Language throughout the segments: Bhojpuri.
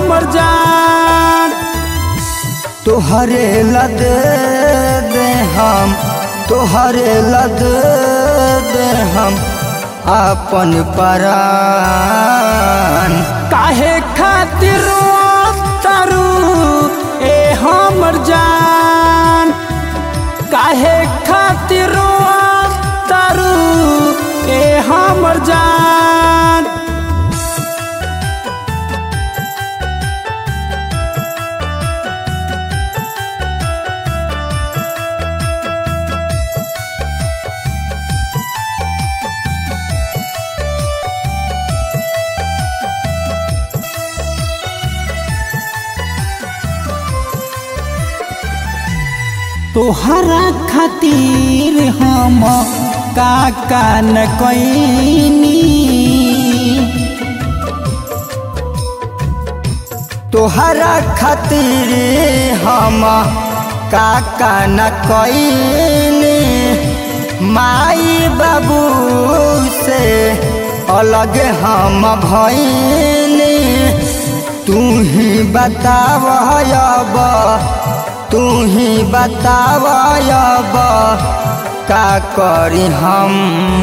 हमर जान तोहरे लद दे हम तोहरे लद दे हम अपन परान काहे खातिर तारू ए हमर जान काहे खातिर तारू ए हमर जान तोहरा खातिर हम का का न कैनी तोहरा खातिर हम काका न कईनी माई बाबू से अलग हम भईनी तू ही बताव अब तू ही बताव अब का करी हम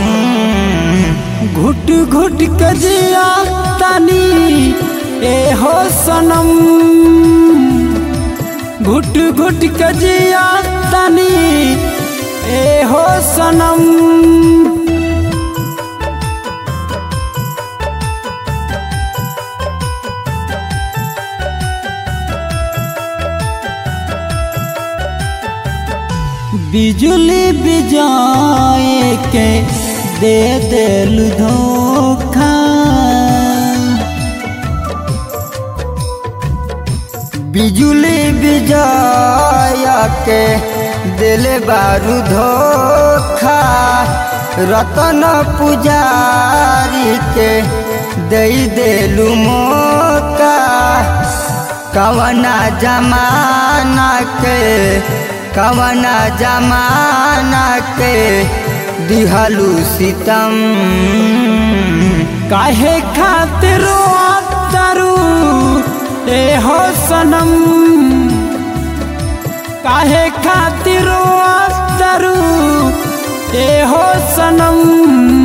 घुट घुट के जिया तानी ए हो सनम घुट घुट के जिया तानी ए हो सनम बिजुली बिजाए के दे दिल धोखा बिजुली बिजय के दिल बारू धोखा रतन पुजारी के दे दिलू मौका कवना जमाना के कवना जमाना के दिहलू सितम काहे खातिर तारू ए हो सनम काहे खातिर तारू ए हो सनम